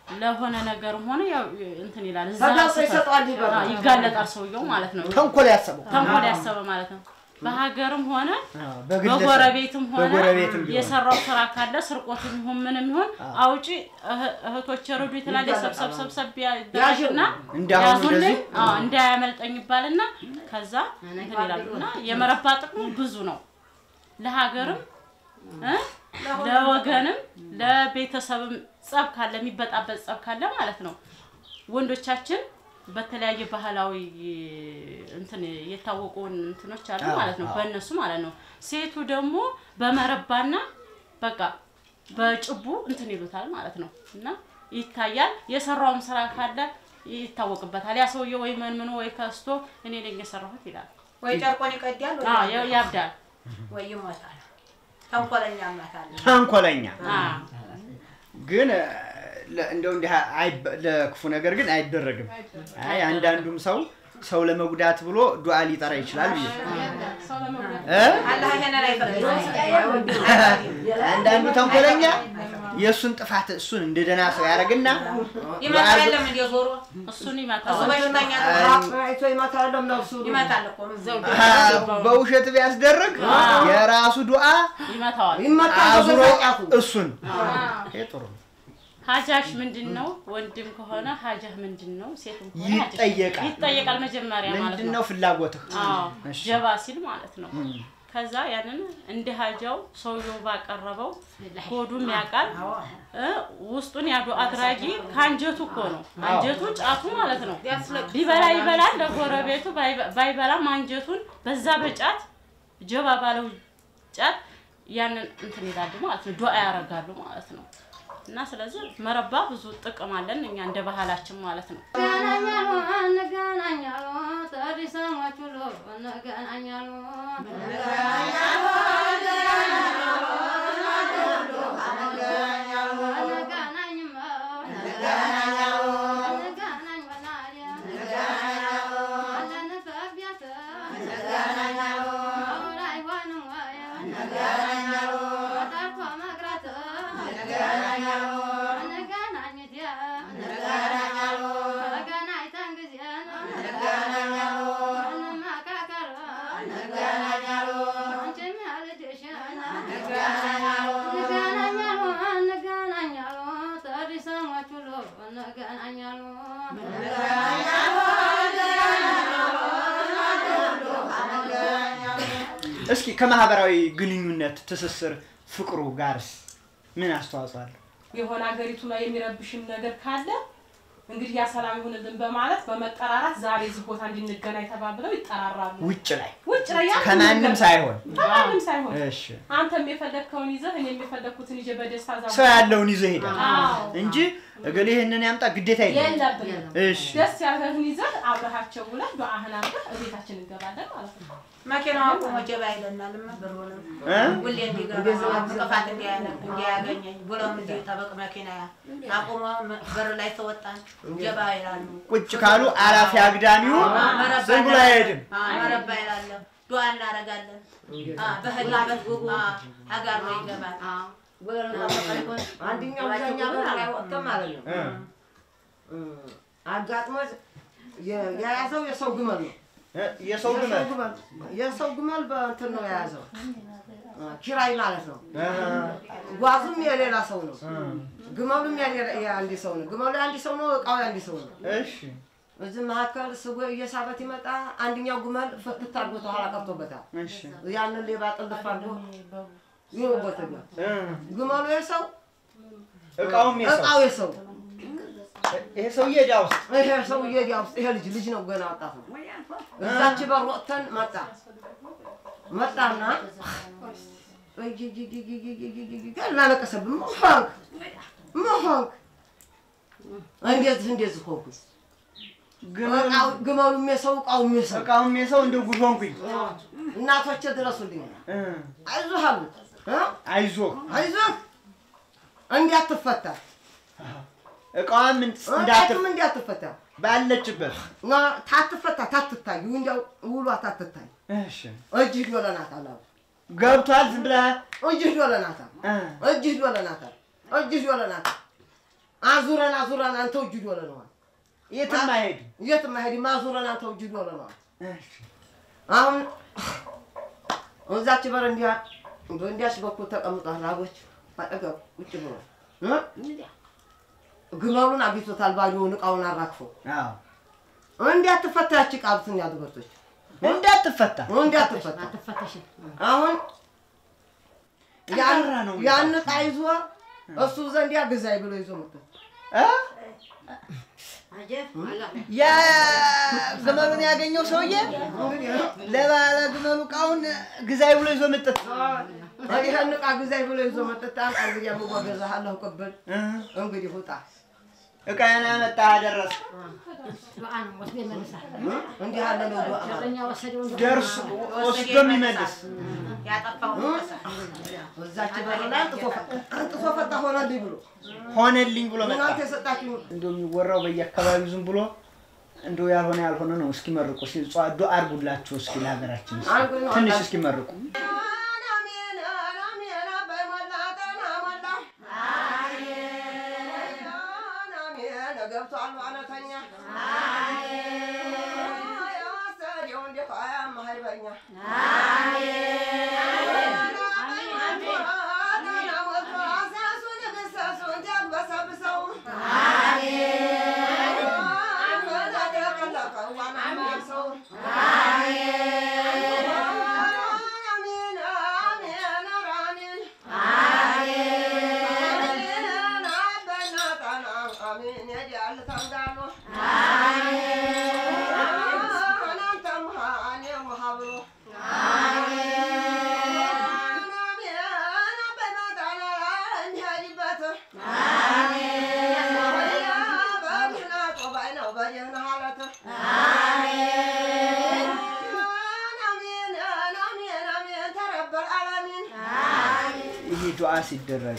ለሆነ ነገርም ሆነ ያው እንትን ይላል እዛ ተጋልጦ ስህተት- ይሰጠዋል ይበላል። አዎ፣ ይጋለጣል ሰውየው ማለት ነው። ተንኮል ያሰበው ተንኮል ያሰበ ማለት ነው። በሀገርም ሆነ አዎ፣ በግለሰብ በጎረቤትም ሆነ በጎረቤትም ቢሆን የሰራው ስራ ካለ ስርቆትም ይሁን ምንም ይሁን አውጪ እህ- እህቶች ረዱ ትላለች። ይጋለጣል። ሰብሰብ ሰብሰብ ያደርግና እንዳሁኑ ያዙልኝ እንደዚህ? አዎ፣ እንዳያመልጠኝ ይባልና ከዛ እንትን ይላሉ እና የመረባ ጥቅሙ ብዙ ነው ለሀገርም እ ለወገንም ለቤተሰብም ጸብ ካለ የሚበጣበጥ ጸብ ካለ ማለት ነው ወንዶቻችን በተለያየ ባህላዊ እንትን የታወቁ እንትኖች አሉ አዎ፣ ማለት ነው አዎ። በእነሱ ማለት ነው ሴቱ ደግሞ በመረባና በቃ በጭቡ እንትን ይሉታል ማለት ነው እና ይታያል የሰራውም ስራ ካለ ይታወቅበታል ያ ሰውዬ ወይ መንምኖ ወይ ከስቶ እኔ ነኝ የሰራሁት ይላል ወይ ጨርቆን ይቀዳል ወይ አዎ ያ- ያብዳል ወይ ይሞታል። ተንኮለኛ ማታለ ተንኮለኛ አዎ ግን እ፣ ለ- እንደው እንዲህ አይበ- ለክፉ ነገር ግን አይደረግም። አይ አንዳንዱም ሰው ሰው ለመጉዳት ብሎ ዱዓ ሊጠራ ይችላል ብዬ ሰው ለመጉዳት እ? አላህ ይሄንን አይፈቅድም። አንዳንዱ ተንኮለኛ የእሱን ጥፋት እሱን እንደ ደህና ሰው ያደርግና ይመታል የለም እንደ ዞሮ እሱን እሱ ይመታል በሽተኛ አይቶ ይመታል ነፍሱ ይመታል እኮ እዛው አ፣ በውሸት ቢያስደርግ የራሱ ዱዓ ይመታዋል ይመታል አዙሮ በዛጫቱ እሱን ይሄ ጥሩ ነው። ሀጃሽ ምንድን ነው? ወንድም ከሆነ ሀጃህ ምንድን ነው? ሴትም ከሆነ ሀጃሽ ይጠየቃል። ይጠየቃል መጀመሪያ ማለት ምንድን ነው። ነው ፍላጎትህ? አዎ እሺ። ጀባ ሲል ማለት ነው። ከዛ ያንን እንደ ሀጃው ሰውየው ባቀረበው ሆዱም ያውቃል እ ውስጡን ያዱ አድራጊ ከአንጀቱ እኮ ነው። አንጀቱ ጫቱ ማለት ነው። ቢበላ ይበላል ለጎረቤቱ፣ ባይበ- ባይበላም አንጀቱን በዛ በጫት ጀባ ባለው ጫት ያንን እንትን ይላሉ ማለት ነው። ዱዓ ያደርጋሉ ማለት ነው። እና ስለዚህ መረባ ብዙ ጥቅም አለን እኛ እንደ ባህላችን ማለት ነው። እንገናኛሉ እንገናኛሉ ጥሪ ሰሞች ሁሉ እንገናኛሉ እንገናኝማ እንገናኝ በናሪያ አለንበት ቤት አሁን አይሆንም ወይ ተጠርቶ መቅረት እንገናኝት ተገናኝተን ጊዜ እንመካከር አንቺም ያልጅሽን እንገናኛሉ እንገናኛሉ ጥሪ ሰሞች ሁሉ እንገናኛሉ እስኪ ከማህበራዊ ግንኙነት ትስስር ፍቅሩ ጋርስ ምን አስተዋጽኦ አለው? የሆነ ሀገሪቱ ላይ የሚረብሽን ነገር ካለ እንግዲህ ያ ሰላም ይሁንልን በማለት በመጠራራት ዛሬ እዚህ ቦታ እንድንገናኝ ተባብለው ይጠራራሉ። ውጭ ላይ ውጭ ላይ ያ ከማንም ሳይሆን ከማንም ሳይሆን እሺ አንተም የፈለግከውን ይዘህ እኔም የፈለግኩትን ይዤ በደስታ ዛ ሰው ያለውን ይዘህ ሄዳል አዎ። እንጂ እገሌ ይህንን ያምጣ ግዴታ የለም። የለብንም። እሺ ደስ ያለህን ይዘህ አብረሃቸው ውለህ ዱዓህን አድርገህ እቤታችን እንገባለን ማለት ነው። መኪናው አቁሞ ጀባ ይለናልማ ብሩንም እ? ሁሌ እንዲገባ እንቅፋት እንዲያነ- እንዲያገኘኝ ብሎም እንዲጠበቅ መኪና አቁሞ በር ላይ ተወጣን ጀባ ይላሉ። ቁጭ ካሉ አላፊ አግዳሚው መረባ ዝም ብሎ አይሄድም። አዎ፣ መረባ ይላለሁ። ዱዓ እናደርጋለን። አዎ፣ በህላበት አጋር ነው ይገባል። አንደኛው እዛኛ በር ላይ ወጥተን ማለት ነው እ። እ፣ አጋጥሞት የ- የያዘው የሰው ግመል ነው። እ፣ የሰው ግመል ግመል የሰው ግመል በእንትን ነው የያዘው እ፣ ኪራይ ማለት ነው። እ፣ ጓዙም የሌላ ሰው ነው። እ። ግመሉም የሌላ የአንድ ሰው ነው። ግመሉ የአንድ ሰው ነው። እቃው የአንድ ሰው ነው። እሺ እዚህ መካከል ስጎ እየሳበት ይመጣ። አንደኛው ግመል ፍትት አድርጎ ተኋላ ቀርቶበታል። እሺ ያንን ሌባ ጥልፍ አድርጎ ይወጎተኛ እ፣ ግመሉ የሰው እቃውም የሰው እቃው የሰው ይሄ ሰውዬ ዕዳ ውስጥ ይሄ ሰውዬ እዚያ ውስጥ ይሄ ልጅ ልጅ ነው ገና ወጣት ነው። እዛች በር ወጥተን መጣ መጣና ላለቀሰብን ምን ሆንክ ምን ሆንክ? እንደዚህ እንደዚህ ሆንኩ። ግመሉ እቃው- ግመሉም የሰው እቃውም የሰው እቃውም የሰው እንደ ጉድ ሆንኩኝ። እናቶቼ ድረሱልኝ እ፣ አይዞህ አሉት እ? አይዞህ አይዞህ እንዲያትፈታ እቃዋም እንዳትፍ እንዳትም እንዲያትፈታ ባለችበት እና ታትፈታ ታትታይ እንዲያው ውሏ ታትታይ እሺ እጅህ ዶለናታል አሉ ገብቷል። ዝም ብለህ እጅህ ዶለናታል እ፣ እጅህ ዶለናታል እጅህ ዶለናታል አዙረን አዙረን አንተ እጅ ዶለነዋል። የትም አይሄድም። የትም አይሄድም። አዙረን አንተ እጅ ዶለነዋል። አሁን እዛች በር እንዲያ በእንዲያች በኩል ተቀምጧል። ላቦች አጠገብ ቁጭ ብሎ እ? ግመሉን አግኝቶታል። ባዶውን እቃውን አራግፎ አዎ እንዲያትፈታ ያቺ ቃብትን ያድበቶች እንዳትፈታ እንዲያትፈታ አትፈተሽም። አሁን ያን ጠንካራ ነው ያን ዕቃ ይዞ እሱ ዘንዲያ ግዛይ ብሎ ይዞ መጥቶ እ? አጀብ አላህ ያ ግመሉን ያገኘው ሰውዬ እንግዲህ ለባለ ግመሉ እቃውን ግዛይ ብሎ ይዞ መጠት ይህን ዕቃ ግዛይ ብሎ ይዞ መጥታ እንግዲህ የምጓገዛሃለሁ ቅብል እንግዲህ ውጣ እቃዬን ያመጣ አደረስ ዱዓ ነው ወስዶ ይመልሳል። እንዲህ ያለ ነው ዱዓ ማለት። እኛ ወሰደውን ዱዓ ደርሶ ወስዶ የሚመልስ ያጠፋውን ይመልሳል። እዛች በር ላይ አንጥፎ ፈ- አንጥፎ ፈታ ሆነልኝ ብሎ ሆነልኝ ብሎ መጣ። እናንተ የሰጣችሁ እንደው የሚወራው በየአካባቢው ዝም ብሎ እንደው ያልሆነ ያልሆነ ነው። እስኪ መርቁ፣ እስኪ ጸዋዶ አርጉላችሁ እስኪ ለሀገራችን እስኪ አንዱ ነው ትንሽ አንዳንድ- እስኪ መርቁ። ገብቷል ዋነተኛ የወሰደው እንዴት አያማሀይበኛ ይሄ ዱዓ ሲደረግ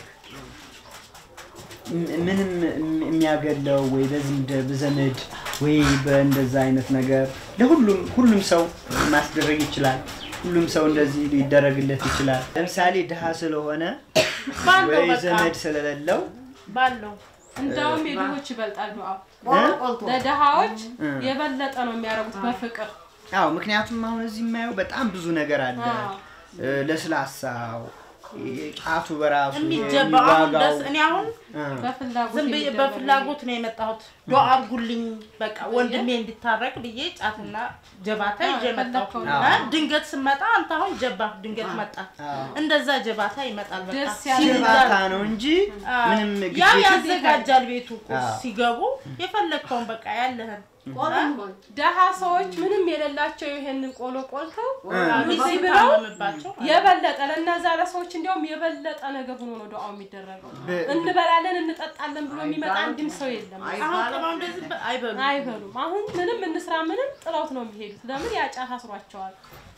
ም- ምንም እም- የሚያገለው ወይ በዝምድ በዘመድ ወይ በእንደዛ አይነት ነገር ለሁሉም ሁሉም ሰው ማስደረግ ይችላል። ሁሉም ሰው እንደዚህ ሊደረግለት ይችላል። ለምሳሌ ድሃ ስለሆነ ባለው ወይ በቃ ዘመድ ስለሌለው ባለው እንዳውም የድሆች ይበልጣል ዱዓው። ቆልቶ ለድሃዎች እ። የበለጠ ነው የሚያደርጉት በፍቅር አዎ ምክንያቱም አሁን እዚህ የማየው በጣም ብዙ ነገር አለ። አዎ። እ፣ ለስላሳው ጫቱ በራሱ የሚጀባ አሁን የሚዋጋው ደስ እኔ አሁን እ፣ በፍላጎት ዝም ብዬ የሚደረግ በፍላጎት ነው የመጣሁት። ዱዓ አድርጉልኝ በቃ ወንድሜ እንዲታረቅ ብዬ ጫትና ጀባታ ይዤ መጣሁ። የፈለከውን አ፣ ድንገት ስመጣ አንተ አሁን ጀባ ድንገት መጣ። አዎ። እንደዛ ጀባታ ይመጣል። በቃ ደስ ያለ ጀባታ ነው እንጂ አ፣ ምንም ያው ግዴታ ያዘጋጃል ቤቱ እኮ አዎ። ሲገቡ የፈለግከውን በቃ ያለህን ደሃ ሰዎች ምንም የሌላቸው ይሄንን ቆሎ ቆልተው ሚዜ እዚህ ብለው ብለውባቸው የበለጠ ለእነዛ ለሰዎች እንዲያውም የበለጠ ነገር ሆኖ ነው ዱዓው የሚደረገው። በ- እንበላለን እንጠጣለን ብሎ የሚመጣ አንድም ሰው የለም። አሁን ቅመው እንደዚህ በ- አይበሉም። አይበሉም። አሁን ምንም እንስራ ምንም ጥለውት ነው የሚሄዱት። ለምን ያ ጫት አስሯቸዋል።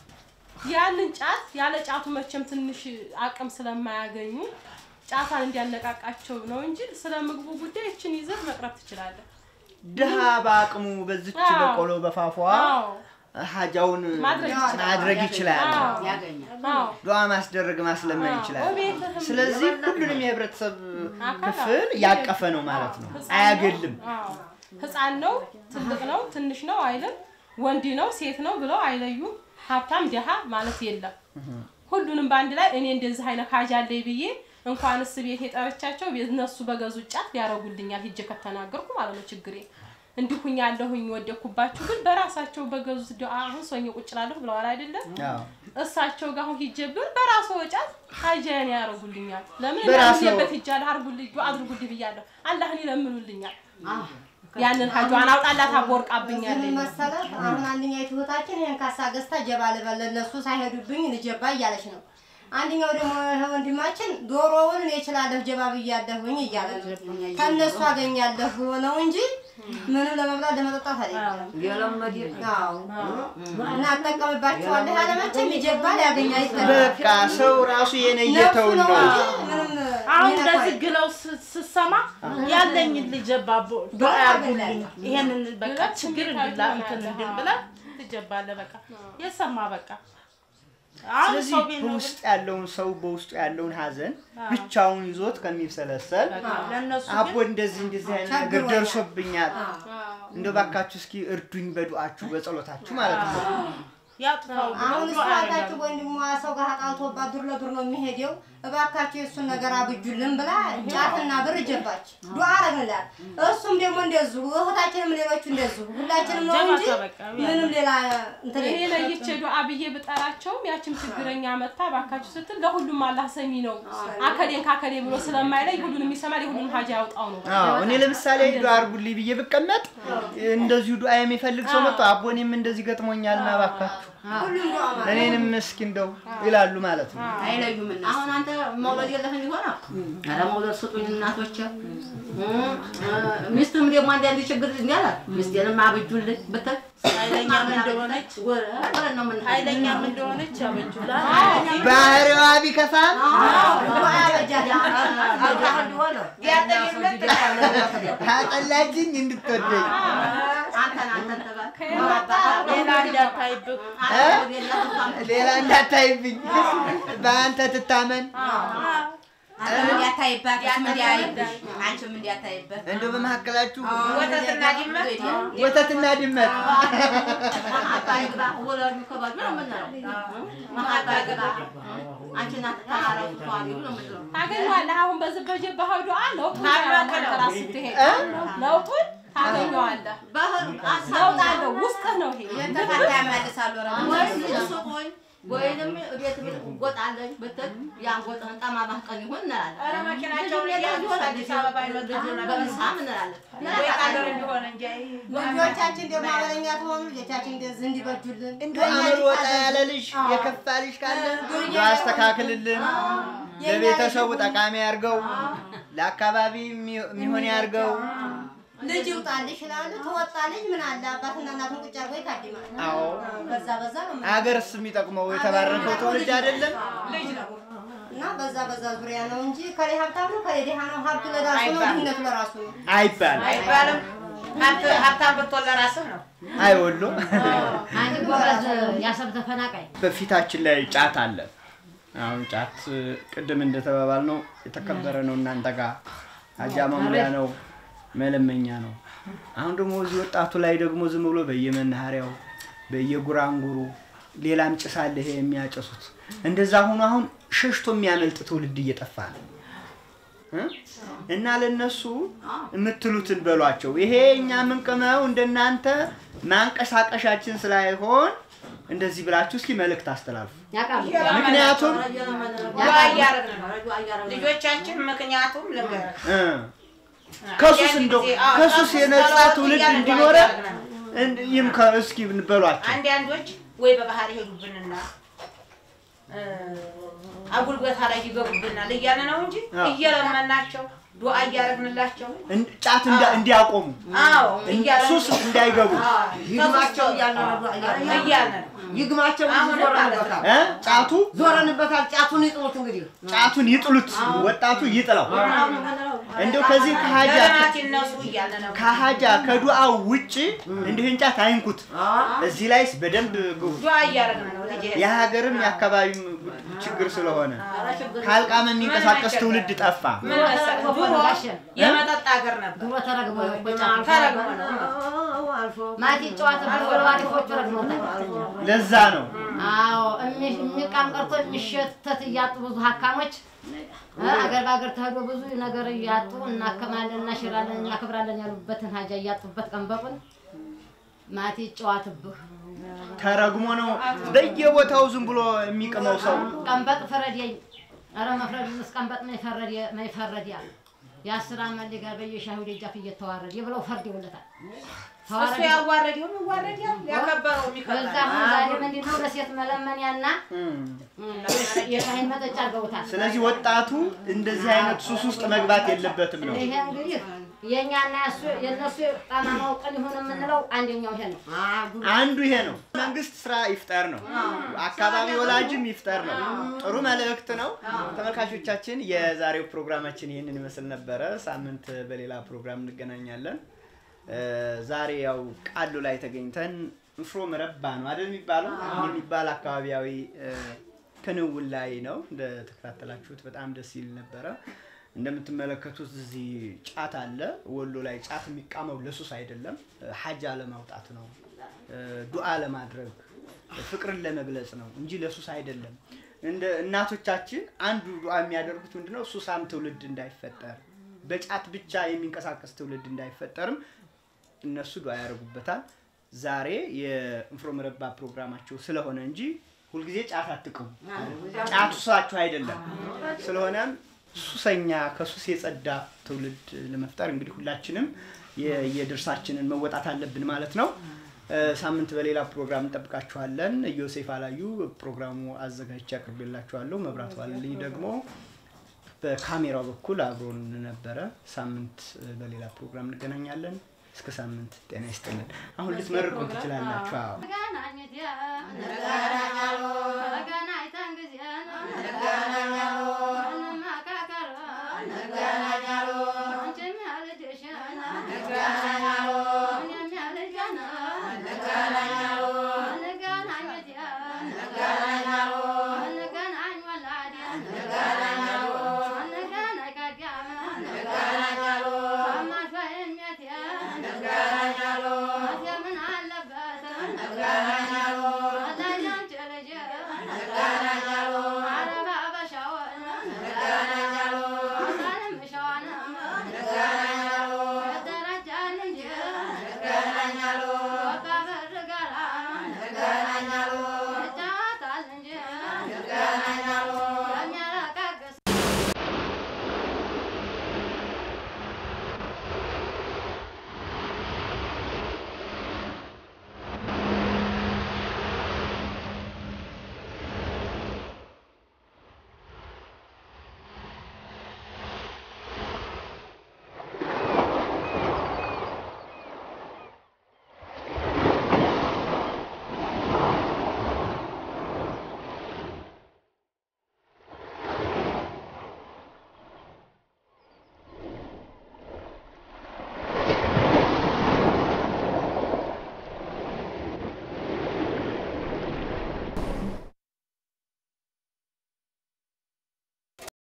ያንን ጫት ያለ ጫቱ መቼም ትንሽ አቅም ስለማያገኙ ጫቷን እንዲያነቃቃቸው ነው እንጂ ስለ ምግቡ ጉዳይ እችን ይዘህ መቅረብ ትችላለህ። ድሃ በአቅሙ በዝች አዎ። በቆሎ በፋፏ አዎ ሀጃውን ማድረግ ይችላል። ማድረግ ይችላል። አዎ አዎ ዱዓ ማስደረግ ማስለመን ይችላል። በቤትህም ስለዚህ የበለጠ ሁሉንም የህብረተሰብ አካል ክፍል ያቀፈ ነው ማለት ነው። ህፃን አያገልም። አዎ። ህፃን ነው፣ ትልቅ ነው፣ ትንሽ ነው አይልም። ወንድ ነው፣ ሴት ነው ብለው አይለዩም። ሀብታም ደሃ ማለት የለም። ሁሉንም በአንድ ላይ እኔ እንደዚህ አይነት ሀጅ አለኝ ብዬ እንኳንስ ቤት የጠረቻቸው እነሱ በገዙ ጫት ሊያረጉልኛል ሂጄ ከተናገርኩ ማለት ነው ችግሬ እንዲሁኝ ያለሁኝ ወደኩባችሁ ግን በራሳቸው በገዙት ዱዓ አሁን ሶኝ ቁጭ እላለሁ ብለዋል አይደለም አዎ። እሳቸው ጋር አሁን ሂጄ ብል በራሱ ወጫት ሀጃያን ያረጉልኛል። ለምን በራስዎ- እንዳልኩበት ሂጃለሁ አርጉልኝ ዱዓ አድርጉልኝ ብያለሁ። አላህን ይለምኑልኛል። ያንን ሀጇን አውጣላት አቦርቃብኛለች። ምን መሰለህ አሁን አንደኛይቱ እህታችን ይሄን ካሳ ገዝታ ጀባ ልበል ለእነሱ ሳይሄዱብኝ ልጀባ እያለች ነው። አንደኛው ደግሞ ይሄ ወንድማችን ዶሮውን እኔ እችላለሁ ጀባ ብያለሁኝ እያለ ነው። ከእነሱ አገኛለሁ ነው እንጂ ምንም ለመብላት ለመጠጣት አይደለም። የለመድ አዎ እና አጠቀምባቸዋለሁ ያለ መቼም የጀባ ሊያገኝ አይጠላም። በቃ ሰው ራሱ የነየተውን ነፍሱ ነው። እንጂ ምንም አሁን የሚነካ እንደዚህ አይደለም። ግለው ስ- ስሰማ ያለኝን ልጀባ ቦ- ዱዓ ያርጉልኝ ይሄንን በቃ ችግር እንድላ እንትን እንድን ብለህ ትጀባለህ። በቃ የሰማ በቃ አሁን ስለዚህ ሰው ቤት ነው በውስጥ ያለውን ሰው በውስጡ ያለውን ሀዘን ብቻውን ይዞት ከሚብሰለሰል ለእነሱ አቦ እንደዚህ እንደዚህ አይነት ነገር ቸግሮኛል። ደርሶብኛል፣ እንደው ባካችሁ እስኪ እርዱኝ በዱአችሁ በጸሎታችሁ ማለት ነው። ያጥፋው ብሎ አሁን ዱዓ እሷታችሁ ያደርጋሉ። ወንድሟ ሰው ጋር ጣልቶባት ዱር ለዱር ነው የሚሄደው። እባካችሁ የእሱን ነገር አብጁልን ብላ ጫትና ብር ጀባች። ዱዓ አረግንላት። እሱም ደግሞ እንደዚሁ እህታችንም ሌሎቹ እንደዚሁ ሁላችንም ነው እንጂ ጀባ ተበቃ ምንም ሌላ እንትን እኔ የለም። ለይቼ ዱዓ ብዬ ብጠራቸውም ያችም ችግረኛ መታ ባካችሁ ስትል ለሁሉም አላህ ሰሚ ነው። አከሌን ካከሌ ብሎ ስለማይለይ ሁሉንም ይሰማል፣ የሁሉንም ሀጃ ያውጣው ነው። አዎ እኔ ለምሳሌ ዱአ አርጉልኝ ብዬ ብቀመጥ እንደዚሁ ዱአ የሚፈልግ ሰው መጥቶ አቦ እኔም እንደዚህ ገጥሞኛልና ባካችሁ ሁሉም ዱዓ ማለት እኔንም እስኪ እንደው ይላሉ ማለት ነው። አይለዩም። አሁን አንተ መውለድ የለህም ይሆና ኧረ መውለድ ስጡኝ እናቶች። ሚስትም ደግሞ አንዳንድ ችግር እንዲያላት ሚስቴንም አብጁልኝ ብትል ኃይለኛም እንደሆነች ወረ ነው ምን ኃይለኛም እንደሆነች ያበጁላል። ባህሪዋ ቢከፋም ዱዓ ያበጃል። አላህ እንዲሆነ ታጠላችኝ እንድትወደኝ አንተን አንተን ተባል ሌላ እንዳታይብህ ሌላ እንዳታይብኝ በአንተ ትታመን አንተም እንዲያታይባት እሱም እንዲያይብሽ አንቺም እንዲያታይበት እንደው በመካከላችሁ ወተትና ድመት ወተትና ድመት መሀባይ ግባ ወለዱ ከባዱ ነው የምንለው መሀባይ ግባ አንቺና ተታረቁ ተዋሪዱ ነው የምንለው ታገኘዋለህ። አሁን በዚህ በጀባህ ዱዓ ለውጡን ታላቅ ታያለህ ነው። ራስ ስትሄድ ለውጡን ታገኘዋለህ። ባህር ለውጥ አለው ውስጥህ ነው ይሄ የተፈታ ያመልሳሉ ወይም ልሱቁኝ ወይንም ቤት ጎጣለኝ ብትል ያን ጎጥህን ጠማማህ ቀን ይሁን እንላለን። ኧረ መኪናቸውን ልጁም ሌላ እያነሱ ይሆናል። አዲስ አበባ ይመጡ ነበር። በምሳም እንላለን። ወይ ሀገር እንዲሆን እንጂ ልጆቻችን ደግሞ አበለኛ ተሆኑ ልጆቻችን እንደዚህ እንዲበጁልን እንደው አመል ወጣ ያለ ልጅ የከፋ ልጅ ካለ እንደው አስተካክልልን። ለቤተሰቡ ጠቃሚ ያርገው፣ ለአካባቢ የሚሆን ያርገው። ልጅ ይውጣልሽ ይላሉ። ትወጣልሽ ምን አለ አባትና እናቱን ቁጭ አድርጎ ይታድማል። አዎ በዛ በዛ ነው የምንለው። አገርስ የሚጠቅመው የተባረከው ትውልድ አይደለም? እና በዛ በዛ ዙሪያ ነው እንጂ ከሌ ሀብታም ነው ከሌ ድሃ ነው። ሀብቱ ለራሱ ነው፣ አይባልም። ድህነቱ ለራሱ ነው። አይባልም። አይባልም። ሀብት- ሀብታም ብትሆን ለራስህ ነው። አይወሎ አንድ ጎበዝ ያሰብ ተፈናቃይ በፊታችን ላይ ጫት አለ። አሁን ጫት ቅድም እንደተባባል ነው የተከበረ ነው እናንተ ጋር አጃ መሙያ ነው መለመኛ ነው። አሁን ደግሞ እዚህ ወጣቱ ላይ ደግሞ ዝም ብሎ በየመናኸሪያው በየጉራንጉሩ ሌላም ጭስ አለ ይሄ የሚያጨሱት እንደዛ ሆኖ አሁን ሸሽቶ የሚያመልጥ ትውልድ እየጠፋ ነው እ? እና ለነሱ የምትሉትን በሏቸው። ይሄ እኛ የምንቅመው እንደናንተ ማንቀሳቀሻችን ስላይሆን እንደዚህ ብላችሁ እስኪ መልእክት አስተላልፉ። ያውቃሉ። ምክንያቱም ዱዓ እያደረግን ነው። ልጆቻችን ምክንያቱም ልንገርህ እ፣ ከሱስ አንዳንድ እንደው ጊዜ፣ አዎ፣ ከሱስ ከሱስ የነጻ ጸሎት ትውልድ እያልን ዱዓ እንዲኖረ እያደረግን ነው። እንድ- ይምከ- እስኪ በሏቸው። አንዳንዶች ወይ በባህር ይሄዱብንና እ፣ አጉል ቦታ ላይ ይገቡብናል እያለ ነው እንጂ አዎ። እየለመናቸው ዱዓ እያደረግንላቸው እንድ- ጫት እንዳ- እንዲያቆሙ አዎ እን- እያለ ሱስ እንዳይገቡ ይግማቸው እያለ ነው ዱዓ እያለ ነው። እያለ ነው። ይግማቸው እንጂ አሁንም ዞረንበታል። እ? ጫቱ ዞረንበታል። ጫቱን ይጥሉት እንግዲህ ጫቱን ይጥሉት፣ ወጣቱ ይጥለው። እንደው ከዚህ ከሀጃ ለልማት ይነሱ እያለ ነው። ከሀጃ ከዱዓው ውጭ እንዲህን ጫት አይንኩት። እዚህ ላይስ በደንብ ግቡ። ዱዓ እያደረግን ነው ልጄ። የሀገርም የአካባቢም ችግር ስለሆነ ካልቃመ የሚንቀሳቀስ ትውልድ ጠፋ። ምን መሰለህ ድሮ የመጠጥ ሀገር ነበር። ድሮ ተረግሞ ነው እኮ ጫቱ። ተረግሞ ነው። ማቲ ጨዋታ ብሎ አሪፎቹ ረግመውታል። ለዛ ነው አዎ እሚ- የሚቃም ቀርቶ የሚሸተት እያጡ ብዙ ሀካሞች እ አገር በአገር ተሄዶ ብዙ ነገር እያጡ እናከማለን፣ እናሽራለን፣ እናክብራለን ያሉበትን ሀጃ እያጡበት ቀንበጡን ማቲ ጨዋትብህ ተረግሞ ነው በየቦታው ዝም ብሎ የሚቅመው ሰው ቀንበጥ ፈረደኝ። ኧረ መፍረድ ቀንበጥ መይፈረድ መይፈረድ ያለ የአስር አመት ልጅ ጋር በየሻሂው ደጃፍ እየተዋረደ ብለው ፈርድ ይውለታል። እሱ ተዋረደ ያዋረደውን ይዋረዳል፣ ያከበረው በዛ የሚከበር አሁን ዛሬ ምንድን ነው ለሴት መለመንያና የሻሂን መጠጫ አድርገውታል። ስለዚህ ወጣቱ እንደዚህ አይነት ሱስ ውስጥ መግባት የለበትም ነው። ይሄ እንግዲህ የእኛና የእሱ የእነሱ ጠማማው ቀን ይሁን የምንለው አንደኛው ይሄ ነው። አንዱ ይሄ ነው። መንግስት ስራ ይፍጠር ነው። አካባቢ ወላጅም ይፍጠር ነው። ጥሩ መልእክት ነው። ተመልካቾቻችን የዛሬው ፕሮግራማችን ይህንን ይመስል ነበረ። ሳምንት በሌላ ፕሮግራም እንገናኛለን። እ፣ ዛሬ ያው ቃሉ ላይ ተገኝተን ንፍሮ መረባ ነው አይደል የሚባለው የሚባል አካባቢያዊ እ፣ ክንውን ላይ ነው እንደተከታተላችሁት በጣም ደስ ይል ነበረ። እንደምትመለከቱት እዚህ ጫት አለ። ወሎ ላይ ጫት የሚቃመው ለሱስ አይደለም፣ ሀጃ ለማውጣት ነው፣ ዱዓ ለማድረግ ፍቅርን ለመግለጽ ነው እንጂ ለሱስ አይደለም። እንደ እናቶቻችን አንዱ ዱዓ የሚያደርጉት ምንድነው? ሱሳም ትውልድ እንዳይፈጠር በጫት ብቻ የሚንቀሳቀስ ትውልድ እንዳይፈጠርም እነሱ ዱዓ ያደርጉበታል። ዛሬ የእንፍሮ መረባ ፕሮግራማቸው ስለሆነ እንጂ ሁልጊዜ ጫት አትቅሙ። ጫት ሱሳችሁ አይደለም። ስለሆነም ሱሰኛ ከሱስ የጸዳ ትውልድ ለመፍጠር እንግዲህ ሁላችንም የ- የድርሳችንን መወጣት አለብን ማለት ነው። እ፣ ሳምንት በሌላ ፕሮግራም እንጠብቃችኋለን። ዮሴፍ አላዩ ፕሮግራሙ አዘጋጅቼ አቅርቤላችኋለሁ። መብራት ዋልልኝ ደግሞ በካሜራው በኩል አብሮን ነበረ። ሳምንት እ፣ በሌላ ፕሮግራም እንገናኛለን። እስከ ሳምንት ጤና ይስጥልን። አሁን ልትመርቁን ትችላላችሁ። አዎ። ገናኝት ያ